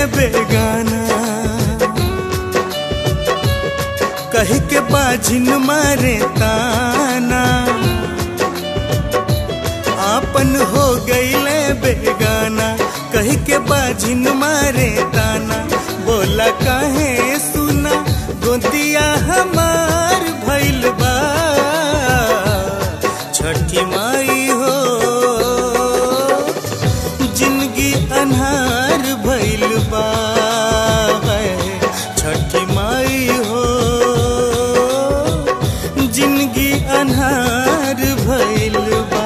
बेगाना कह के बाझिन मारे ताना आपन हो गईले बेगाना कह के बाझिन मारे ताना बोला काहे सुना गोतिया हमार भइल बा छठी माई हो जिंदगी अनहार भइल बा छठी माई हो जिंदगी अनहार भइल बा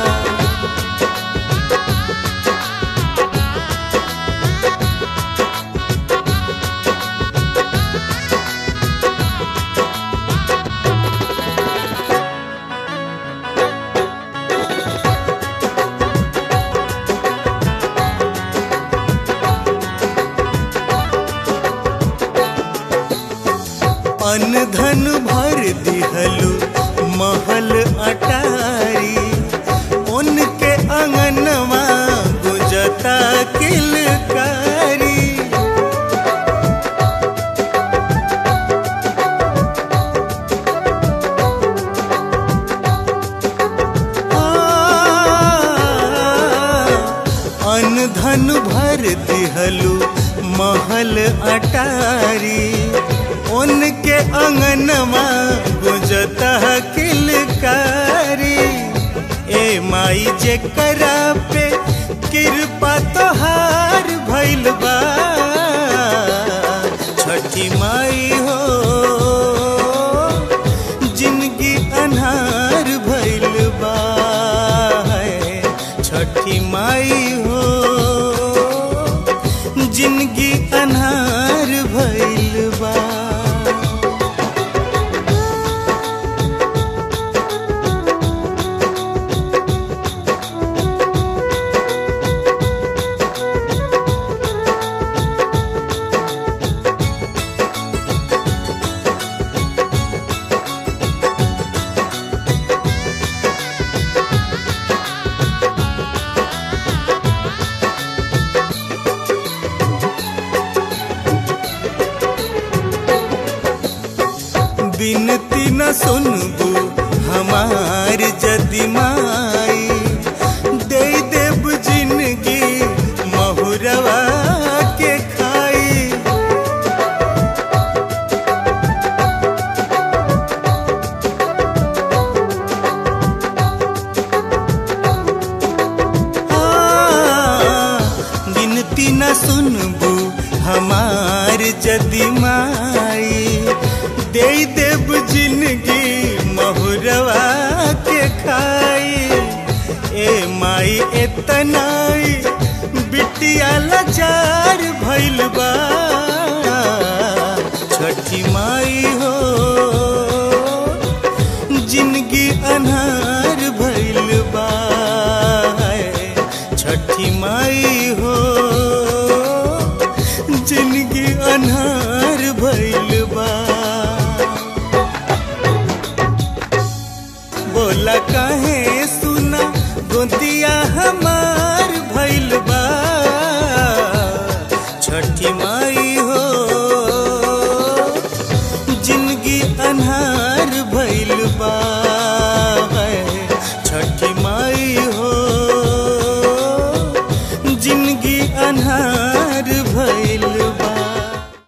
अन धन भर दिहलु महल अटारी उनके अंगनवा गुजता किलकारी अन धन भर दिहलु महल अटारी उनके अंगनवा गुजता किलकारी ए माई जे करा पे कृपा तोहार भइल बा छठी माई हो जिंदगी अनहार भइल बा छठी माई हो जिंदगी अनहार भइल बा बिनती न सुनबू हमार जदि माई दे देव जिंदगी महुरवा के खाई हाँ, गिनती न सुनबू हमार जदि माई दे देव जिंदगी महुरवा के खाई ए माई एतनाई बिटिया लाचार भइल बा छठी माई हो जिंदगी अनहार भइल बा छठी माई हो जिंदगी अनहार भइल बा बोला काहे सुना गोतिया हमार भइल बा छठी माई हो